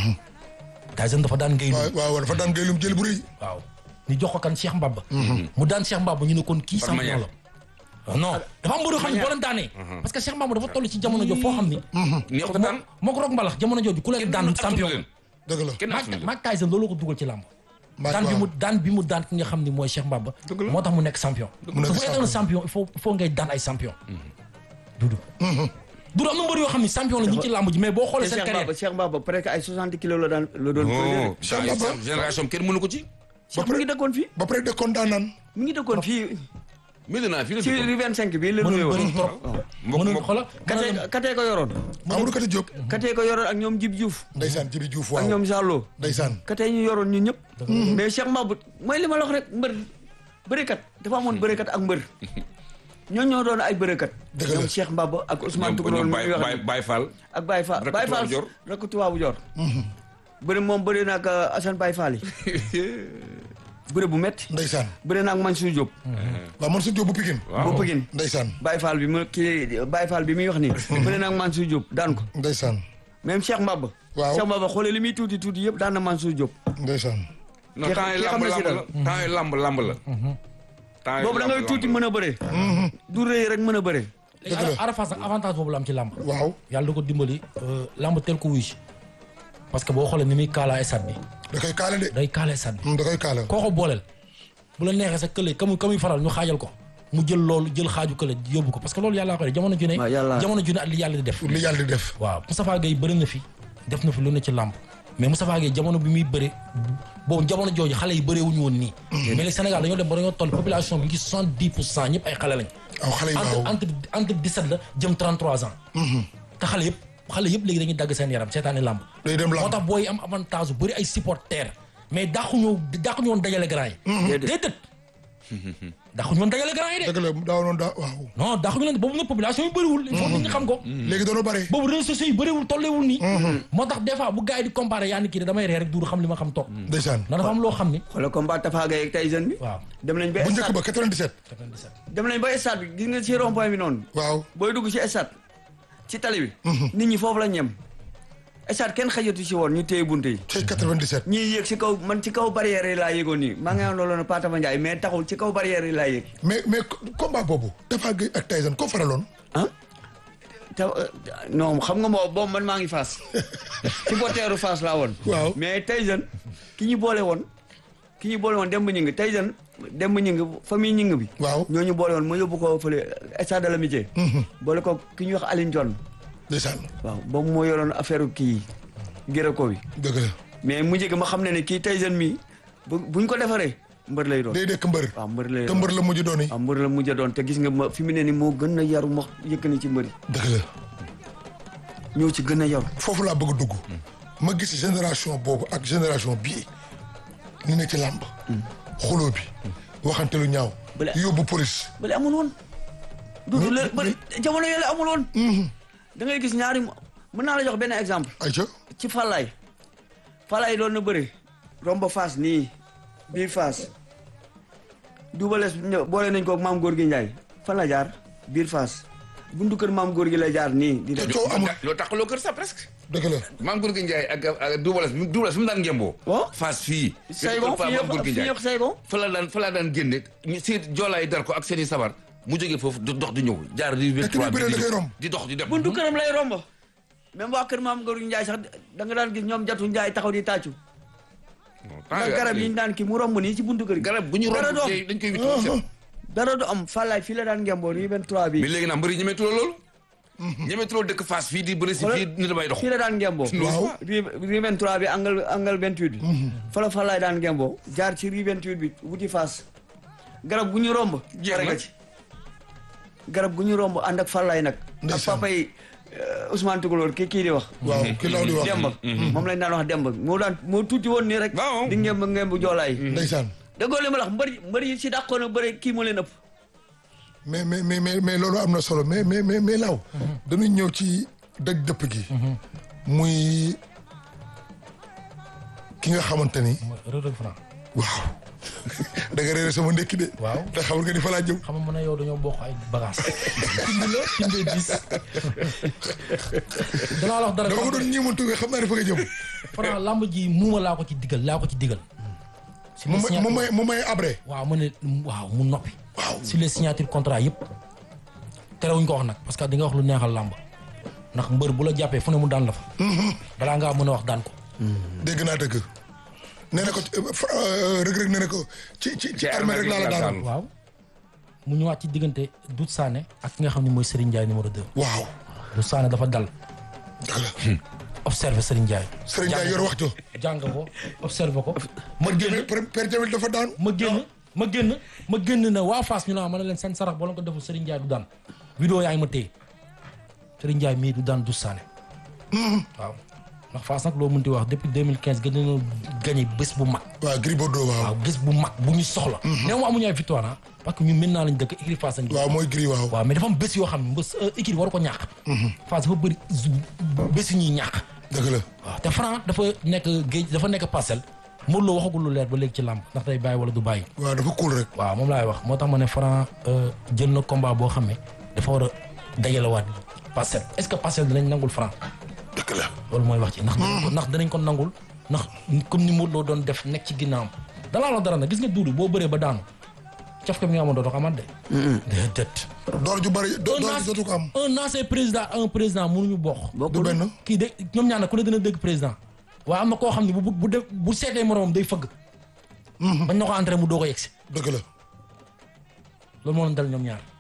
Tyson dafa daan ngay waaw waaw dafa daan gaylum jël bu rëy. waaw ñu jox ko kan Cheikh Mbaba mu daan Cheikh Mbaba ñu ne kon kii Par champion manière. la non dafa am mbër yoo xam ne boo leen daanee parce que Cheikh Mbaba dafa toll ci jamono jo foo xam ni neexut a daan moo ko roog mbalax jamono jooju ku leen daan champion leen dëgg la. kenn Mike asuñu leen Mike Tyson loolu ko dugal ci làmb Mike daan bi waaw. mu daan bi mu daan ki nga xam ni mooy Cheikh Mbaba moo tax mu nekk champion mu nekk te fu nekkoon champion il faut il faut ngay daan ay champion dudu dudu am na mbër yoo xam ni champion la ñu ngi ci làmb ji mais boo te xoolee seen Cheikh carrière Baba Cheikh Baba presque ay 60 kilos la daan la doon oh Cheikh Mbaba. génération kenn mënu ko ci Cheikh mu ngi dëkkoon fii ba pare dëkkoon daan naan. mu ngi dëkkoon fii Medina fii la ci dëkkoon. rue 25 bi la mënoon nuyoo bëri trop mbokk mënoon mbokk xoola katee katee ko yoroon Amadou Kati Diop. katee ko yoroon ak ñoom Jib Diouf Ndeysaan Jibi Diouf ak waaw. ñoom Jallo Ndeysaan. katee ñu yoroon ñun ñëpp mais Cheikh Mbaba mooy li ma la wax rek mbër bërekat dafa amoon bërekat ak mbër ñoo ñoo doon ay bërekat Dëgg la. ñoom Cheikh Mbaba ak Ousmane ñoom Toucouleur ñoom mi Baye wax Baye Baye Fall ak Baye Fall Rakk Baye Fall Tubaabu Joor. rakk tubaabu joor bëri moom bëri na ak Assane Baye Fall yi bëri bu métti Ndeysaan. bëri na ak Mansour Diop waaw man sa Diop bu Pikine. bu Pikine Ndeysaan. Baye Fall bi mu kii Baye Fall bi muy wax nii bëri na ak Mansour Diop daan ko Ndeysaan. même Cheikh Mbaba Waaw. Cheikh Mbaba xoolee li muy tuuti tuuti yëpp daan na Mansour Diop Ndeysaan. non Ki- temps yi ki xam lamb na si lamb la temps yi lamb lamb la temps yi boobu da ngay lamb tuuti lamb mën a bëre du rëy rek mën a bëre Dëgg la. Ada Fass nag avantage boobu la am ci làmb waaw. yàlla da ko dimbali làmb tel ko wuy si parce que boo xoolee ni muy kaala stade bi da koy kaale de day kaala stade bi da koy kaala koo ko booleel bu la neexee sa kële kamu kamuy faral ñu xaajal ko mu jël loolu jël xaaju kële yóbbu ko parce que loolu yàllaa ko def jamono ju ne waaw yàlla- jamono ju ne ak li yàlla di def li yàlla di def waaw Moustapha Gueye bëri na fi def na fi lu ne ci làmb mais Moustapha Gueye jamono bi muy bëri boobu jamono jooju xale yi bëree wuñu woon nii mais le Sénégal dañoo dem ba dañoo toll population bi ngi soixante dix pour cent ñëpp ay xale lañ aw xale yi waaw entre entre entre 17 la jëm 33 ans te xale yëpp xale yëpp léegi dañuy dagg seen yaram seetaani làmb day dem moo lamb tax booy am avantage bu bëri ay supporters mais dàquñu dàquñu woon dajale grand yi déedéet dàquñu woon dajale grand yi de dëgg la daaw noonu daa waaw non dàquñu leen boobu nag population yi bëriwul il faut nit ñi xam ko léegi doonu bare boobu réseaux sociaux yi bëriwul tolleewul nii moo tax des fois bu gars yi di comparé yaa ni kii de damay ree rek duuru xam li ma xam toog ndeysaan ndax dafa am loo xam ni xoolal combat Tafa Gueye ak Tyson bi. waaw dem nañ ba bu njëkk stade ba 97 97 dem nañ ba stade bi gis nga ci rond point bi noonu. waaw booy dugg ci stade ci tali bi. nit ñi foofu la ñem. stade kenn xajatu ci woon ñu téye bunte yi. ci 97 ñii yéeg ci kaw man ci kaw barrière yi laa yéegoon nii maa ngi am loolu Pa Tafa Ndiaye mais taxul ci kaw barrière yi laa yéeg. mais mais combat boobu Tapha Gueye ak Tyson ko faraloon ah te non xam nga moo boobu man maa ngi Fass ci boteeru Fass laa woon. Waaw. mais Tyson ki ñu boole woon ki ñu boole woon Demba Ñing Tyson Demba Ñing famille Ñing bi. waaw ñoo ñu boole woon ma yóbbu ko fële stade de l'amitié. boole ko ki ñuy wax Aline John. ndeysaan waaw boobu moo yoroon affaire kii gërë ko bi dëgg la mais mu njëkk ma xam ne ne kii Tyson mi bu buñ ko defaree mbër lay doon. day dekk mbër waaw mbër lay te doon mbër la mujj doon yi waaw mbër la mujj a doon te gis nga ma fi mu ne ni moo gën a yaru ma yëkkani ci mbëri dëgg la ñëw ci gën a yaru. foofu laa bëgg a dugg ma gis génération boobu ak génération bii ni ne ci làmb xuloo bi waxante lu ñaaw Bale- yóbbu police bële amul woon. duudu la mais- bële jamono yële amul woon. da ngay gis ñaari mën naa la jox benn exemple. ayca ci Fallaye. Fallaye doon na bëri. romba Fass nii bii Fass. duubalees ñëw boole nañ ko ak maam góor gi Ndiaye. fan la jaar biir Fass. buntu kër maam góor gi la jaar nii. di te dem coow amul loo tax loo kër sa presque. dëgg la maam Gorgui Ndiaye ak ak Doubalès Doubalès fi mu daan ngemboo. Oh. Fass fii. Saygon Fa fii maam yëpp Gorgui fii Ndiaye. yëpp Saygon. fa la daan fa la daan génne ñu si joolaay dar ko ak seen i sabar mu jógee foofu di dox di ñëw jaar di. Te ki muy bëree da koy romb. di dox di dem. buntu këram lay romb. même waa kër maam góor gi Ndiaye sax da nga daan gis ñoom jatu Ndiaye taxaw di tàccu. ndax garab yi ñu daan kii mu romb nii ci buntu kër gi. garab bu ñu dara romb du am tey dañ koy witti. dara du am Fallaye fii la daan ngemboo nii benn trois bi. mais léegi nag mbëri ñemeetuloo loolu. ñemeetuloo dëkk Fass fii di bëri si fii ni damay dox. fii la daan ngemboo. Waaw. ri ri 23 bi angle angle 28 bi. fa la Fallaye daan ngemboo. jaar ci ri 28 bi wuti Fass. garab gu ñu romb. Jeex pare na. nga ci. garab gu ñu romb ànd ak Fallaye nag. ak Ndeysaan. papa yi euh, Ousmane Tukulóor kii kii di wax. waaw ki law di wax Demba. moom lañ daan wax Demba moo daan moo tuuti woon nii rek. Waaw. di ngemb ngemb joolaay. ndeysaan déggoo li ma la wax mbër yi mbër yi si dàqoon a bëre kii moo leen ëpp. mais mais mais mais mais loolu am na solo mais mais mais mais law dañuy ñëw ci dëj dëpp gi muy ki nga xamante ni mooy Reug Reug Franc waaw da nga réere sama ndekki de Waaw. te xamul nga ni fa laa jëm xam nga mën a yow dañoo bokk ay bagages tind la tindee dis danaa la wax dara dama ko doon ñeemantu mais xam naa ne fa nga jëm Franc lamb ji muuma laa ko ci digal laa ko ci digal si mu les may mu signature may mu may abré waaw mu ne waaw mu noppi waaw si les signature contrat yëpp terewuñ ko wax nag parce que di nga wax lu neexal làmb ndax mbër bu la jàppee fu ne mu daan la fa balaa ngaa mën a wax daan ko dégg naa dëgg nee na ko ci rëg rëg nee na ko ci ci ci armée rek laa la daanu waaw mu ñëwaat ci diggante Doudou Sané ak ki nga xam ne mooy Serigne Ndiaye numéro 2 waaw Doudou Sané dafa dal dëgg la observé Serigne Ndiaye Serigne Ndiaye yor wax jo jàng ko observé ko ma génn Père Jamil dafa daanu ma génn ma génn ma génn na waa Fass ñu naa ma ne leen seen sarax boo leen ko deful Serigne Ndiaye du daan vidéo yaa ngi ma téye Serigne Ndiaye mii du daan Doudou Sané waaw ndax Fass nag loo mënti wax depuis 2015 gën nañoo gagné bés bu mag waaw Gris Bordeaux waaw waaw bés bu mag bu ñu soxla néew ma amuñu ay victoire ah parce que ñun maintenant lañ dëkk écurie Fass lañ waaw mooy Gris waaw waaw mais dafa am bés yoo xam ne bés écurie waru ko ñàkk Fass dafa bëri bés yu ñuy ñàkk dëgg la waaw te Franc dafa nekk géej dafa nekk parcelle Modou Lo waxagul lu leer ba léegi ci làmb ndax day bàyyi wala du bàyyi waaw dafa cool rek waaw moom laay wax moo tax ma ne Franc jël na combat boo xam ne dafa war a dajalewaat parcelle est-ce que parcelle dinañ nangul Franc dëgg la loolu mooy wax ci ndax dinañ ko ndax dinañ ko nangul ndax comme ni Modou Lo doon def nekk ci ginnaawam dalaa la dara nag gis nga duudu boo bëree ba daanu caf ka mi nga amoon dootoo ko amaat de déedéet door ju bari door ju dootu ko am un ancien président un président mënuñu bokk du benn kii de ñoom ñaar nag ku ne dina dégg président waaye am na koo xam ne bu bu bu def bu seetee moromam day fëgg. bañ na ko entré mu doo ko yegsi. dëgg la loolu moo leen dal ñoom ñaar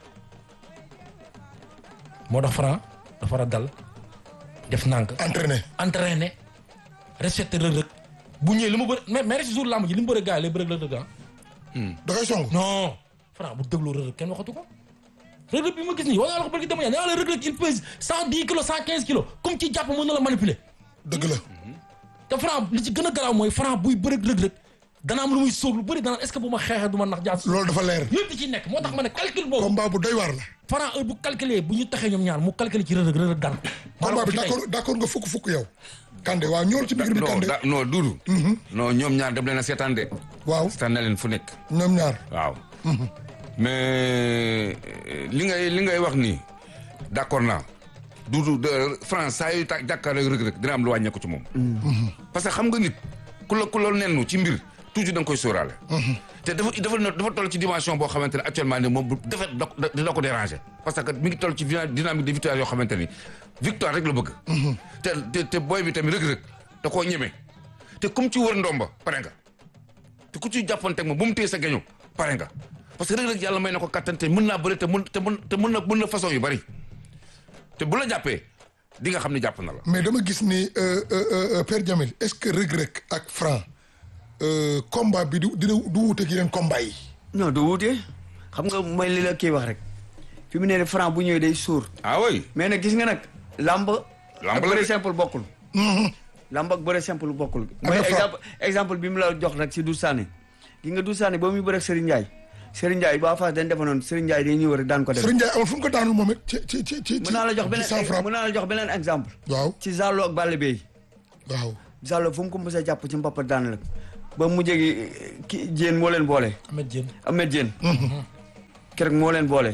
moo tax Franc dafa war a dal def nànk entraîné entraîné respecté Reug Reug bu ñëwee li mu bëri mais mais rek si jour làmb ji li mu bëri gars yi lay bëri Reug Reug ah. da koy song non Franc bu dégloo Reug Reug kenn waxatu ko Reug Reug bi ma gis nii wax naa la ko bëri dama ñaan nee naa la Reug Reug il pèse cent dix kilos cent quinze kilos comme ci jàpp mën na la manipuler dëgg la te Franc li ci gën a garaaw mooy Franc buy bëri Reug Reug dana am lu muy sóob lu bëri dana est-ce que bu ma xeexee du ma nax jaas loolu dafa leer yëpp di ci nekk moo tax ma ne calcul boobu combat bu doy waar la Franc heure bu calculé bu ñu taxee ñoom ñaar mu calculé ci Reug Reug Reug Reug daan ko maa la combat ko bi fi tey. d'accord d'accord nga fukk fukk yow Kande waaw ñool ci biir bi non Kande da non duudu non ñoom ñaar dem leen a seetaan de waaw seetaan na leen fu nekk ñoom ñaar waaw mais li ngay li ngay wax nii d'accord naa duudu de France saa yu ta jàkkaarloo Reug Reug dina am lu wàññeeku ci moom parce que xam nga nit ku la ku la nennu ci mbir toujours da nga koy sóoraale te dafa dafa dafa toll ci dimension boo xamante ne actuellement ni moom bu defet da dina ko déranger parce que mi ngi toll ci dina- dynamique de victoire yoo xamante ni victoire rek la bëgg te te te booy bi tamit Reug Reug da koo ñeme te comme ci wër ndomba pare nga te ku ci jàppanteeg moom bu mu téye sa geño pare nga parce que Reug Reug yàlla may na ko kattan te mën naa bëri te mën te mën te mën na mën na façon yu bari te bu la jàppee di nga xam ne jàpp na la. mais dama gis ni euh, euh, euh, Père Jamil est-ce que Reug Reug ak Franc euh, combat bi du dina du wuuteeg yeneen combat yi non du wuute xam nga mooy li la kii wax rek fi mu ne nii Franc bu ñëwee day suur ah oui. mais nag gis nga nag lamb Lamb ak la bëre de. simple bokkul lamb ak bëre simple bokkul Ak mooy Franc. exemple exemple bi mu la jox rek si Doudou Sané gi nga Doudou Sané ba muy bëre ak Serigne Ndiaye Serigne Ndiaye ba Fass dañ defa noonu Serigne Ndiaye day ñëw rek daan ko def Serigne Ndiaye amul fu mu ko daanul moom it ci ci ci ci mën naa la jox ci sans beneen frappe mën naa la jox beneen exemple waaw ci Zallo ak Balla Beye waaw Zallo fu mu ko mës a jàpp ci mbappat daan la ba mu jegi ki Diène moo leen boole Ahmed Diène Ahmed Diène keroog moo leen boole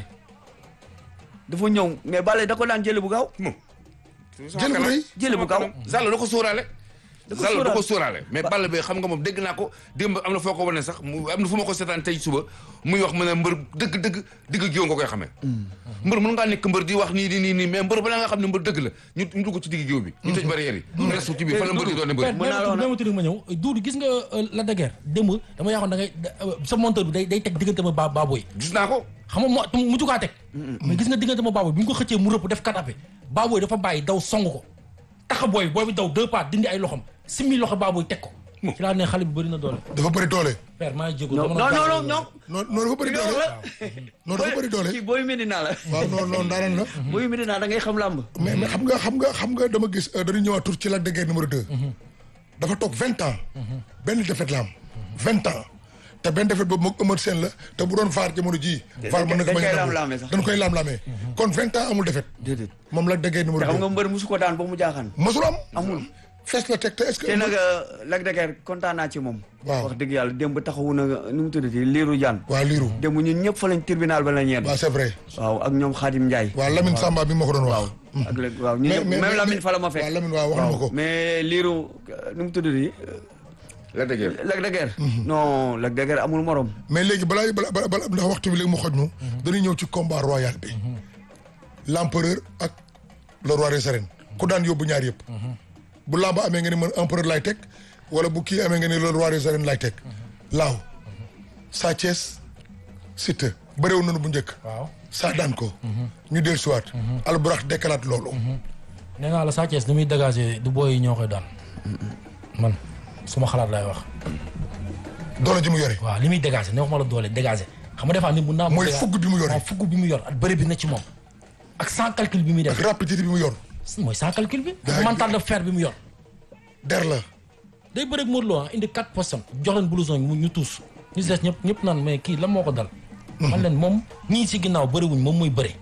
dafa ñëw mais Balla da ko daan jële bu gaaw moom. jël bu rëy jële bu gaaw Zallo da ko sóoraale. Da ko Zallo da ko sóoraale. sóoraale mais Balla Beye xam nga moom dégg naa ko démb am na foo ko wane sax mu am na fu ma ko seetaan tey suba muy wax mu ne mbër dëgg dëgg digg géew nga koy xamee. mbër mën ngaa nekk mbër di wax nii di nii nii mais mbër balaa nga xam ne mbër dëgg la ñu ñu dugg ci digg géew bi. ñu tëj barrière yi. ñu restu ci biir fan la mbër di doon ne mbër. mën naa la wax nag- ma tudd ma ñëw Doudou gis nga la daguerre démb dama yaakaar da ngay sa monteur bi day day teg diggante ma ba Baboy gis naa ko. xam nga moo mu jukaa teg mais gis nga diggante ma Baboy bi ñu ko xëccee mu rëpp def katape Baboy dafa bàyyi daw song ko taxa booy booy bi daw deux pas dindi ay loxom simmi loxo Baboy teg ko ci laa ne xale bi bëri na doole dafa bëri doole père maa ngi jégalu non dama non doon non non non non dafa bëri non doole la non dafa bëri doole kii booy Medina la waaw non non daanaan la booy Medina da ngay xam làmb mais mais xam nga xam nga xam nga dama gis euh, dañu ñëwaat tur ci Lac de Guiers numéro 2. dafa toog vingt ans. benn défaite la am vingt ans. te benn défaite boobu moog Eumeu Sène la te bu doon vaar jamono jii. vaar mën na ko dañ bañ a koy nangu. laam-laamee sax. dañ koy laam-laamee. kon vingt ans amul défaite. déedéet moom Lac de Guiers numéro te xam nga 2. mbër musu ko daan ba mu jaaxaan mosul am. amul fees la teg te est-ce que. te nag Lac de Guiers kontaan naa ci moom Waaw. wax dëgg yàlla démb taxawu na nu mu tuddati liiru jaan waa liiru. démb ñun ñëpp fa lañ tribunal ba la ñeen waaw c'est vrai. waaw ak ñoom Khadim Ndiaye waa Lamine Samba bi ma ko doon wax. ak léegi waaw ñu ñëpp même Lamine fa la ma fekk waaw Lamine waaw wax na ma ko. mais liiru nu mu tuddati la dëgër. Lac de Guiers non Lac de Guiers amul morom mais léegi balaa bala bala bala ndax waxtu bi léegi mu xoj ñu. dañuy ñëw ci combat royal bi. l'empereur ak le roi des arènes. ku daan yóbbu ñaar yëpp. bu lamba amee nga ni man empereur lay teg wala bu kii amee nga ni le roi des arènes lay teg. laaw Sa Thiès Siteu bëréew nañu bu njëkk. waaw saa daan ko. ñu dellu siwaat. alburax dekkalaat loolu. nee naa la Sa Thiès ni muy dégager du booy yi ñoo koy daan man suma xalaat lay wax doole ji mu yore. waaw li muy dégager ne waxuma la doole dégager xam nga des fois nit mun naa mooy dégager- fugg bi mu yore. waaw fugg bi mu yor ak bëri bi na ci moom ak sans calcul bi muy ak def rapidité bi mu yor. mooy sans calcul bi Daa- ak mental de fer bi mu yor der la. day bëri ak Modou Lo ah indi quatre personnes jox leen blouson yi mu ñu tuus ñu si des ñëpp ñëpp naan mais kii lan moo ko dal man leen moom ñii si ginnaaw bëriwuñ moom muy bëri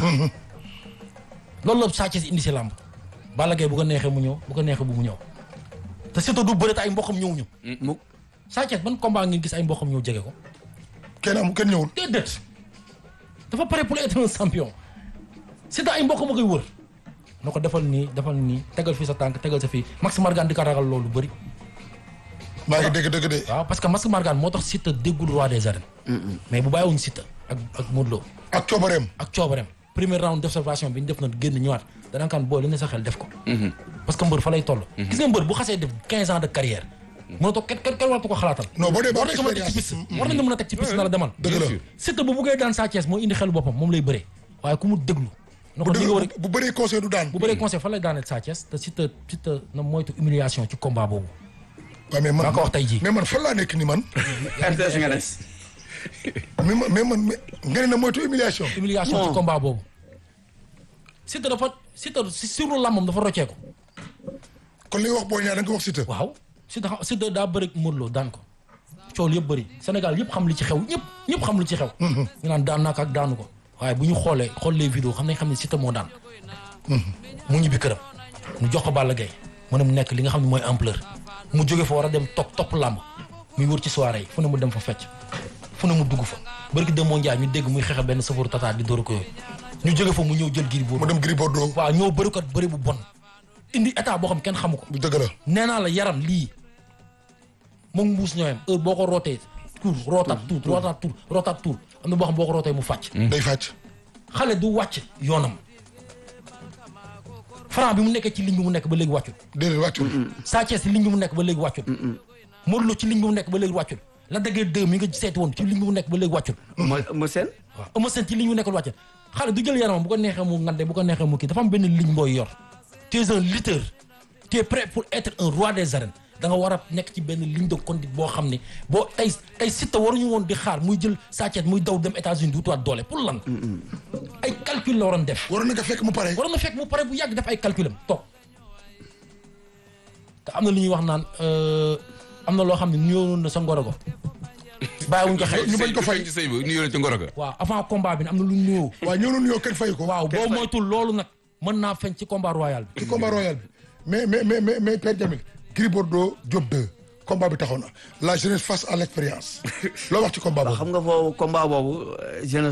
loolu la Sa Thiès indi si làmb Balla Gaye bu ko neexee mu ñëw bu ko neexee bu mu ñëw te surtout du bëri te ay mboqam ñëwuñu mukk Sa Thiès ban combat ngeen gis ay mboqam ñëw jege ko kenn am kenn ñëwul. déedéet dafa pare pour être un champion c'est ay mbokk ma koy wër na ko defal nii defal nii tegal fii sa tànk tegal sa fii Max Margan di ko ragal loolu bëri maa ngi dégg dégg de. waaw parce que Max Margan moo tax Siteu déggul roi des arènes mais bu bàyyiwuñ Siteu ak ak Modou Lo ak coobareem. ak coobareem premier round d'observation bi ñu def na génn ñëwaat danaa kan boo li ne sa xel def ko parce que mbër fa lay toll gis nga mbër bu xasee def quinze ans de carrière mën a toog kenn kenn kenn waratu ko xalaatal non boo dee ba war am nañ ko mën a teg ci expérience piste war nañ ko mën a teg ci piste na la demal dëgg la Siteu bu buggee daan Sa Thiès moo indi xelu boppam moom lay bëree waaye ku mu déglu na ko li nga war a bu bu bëree conseil du daan bu bëree conseil fan lay daaneel Sa Thiès te Siteu Siteu na moytu humiliation ci combat boobu waaw mais man maa ko wax tey jii. mais man fan laa nekk ni man RTS nga des. mais man mais man mais nga ne na moytu humiliation humiliation ci Non. combat boobu Siteu dafa Siteu si suru làmmam dafa rocceeku kon li nga wax boo ñaar da nga ko wax Siteu waaw Siteu xa- Siteu daa bëri Modou Lo daan ko coow yëpp bëri Sénégal yëpp xam li ci xew ñëpp ñëpp xam li ci xew ñu naan daan naa ko ak daanu ko waaye bu ñu xoolee xool les vidéos xam nañ xam ne Siteu moo daan mu ñibbi këram mu jox ko Balla Gaye mu ne mu nekk li nga xam ne mooy ampleur mu jóge fa war a dem topp topp làmb muy wër ci soirée yi fu ne mu dem fa fecc fu ne mu dugg fa bërki dem moo njaay ñu dégg muy xeex benn safaru tata di dóor ko yooyu ñu jóge fa mu ñëw jël giri mu boobu dem Gris Bordeaux waaw ñëw bëri ko bëri bu bon indi état boo xam kenn xamu ko bu dëgg la nee naa la yaram lii moom mbuus ñooyam heure boo ko rootee tuur rootaat tuur rootaat tuur rootaat tuur am na boo xam boo ko rootee mu fàcc day fàcc xale du wàcc yoonam Franc bi mu nekkee ci ligne bi mu nekk ba léegi wàccul déedéet wàccul Sa Thiès ci ligne bi mu nekk ba léegi wàccul Modou Lo ci ligne bi mu nekk ba léegi wàccul la dëggee deux mi nga seeti woon ci ligne bi mu nekk ba léegi wàccul ma ma seen. waaw Eumeu Sène ci ligne bi mu nekkul wàccul xale du jël yaramam bu ko neexee mu ngande bu ko neexee mu kii dafa am benn ligne booy yor tu es un lutteur tu es prêt pour être un roi des arènes da nga war a nekk ci benn ligne de conduite boo xam ne boo tey tey Siteu waruñu woon di xaar muy jël Sa Thiès muy daw dem États-Unis di wutiwaat doole pour lan ay calcul la waroon def waroon na nga fekk mu pare waroon na fekk mu pare bu yàgg def ay calculam toog te am na lu ñuy wax naan euh, am na loo xam ne nuyoo na sa ngorogo bàyyiwuñ ko xel ñu bañ ko fay. ci sëy ba ñu yónnee ci ngoro ga waaw avant combat bi am na lu ñu nuyoo waaw ñëw nañu yow kenn fay ko waaw boo moytul loolu nag mën naa feeñ ci combat royal bi ci combat royal bi mais mais mais mais mais Père Jamil Gris Bordeaux Diop 2 combat bi taxaw na la jeunesse face à l'expérience loo wax ci combat waaw boobu xam nga foofu combat boobu euh, jeunesse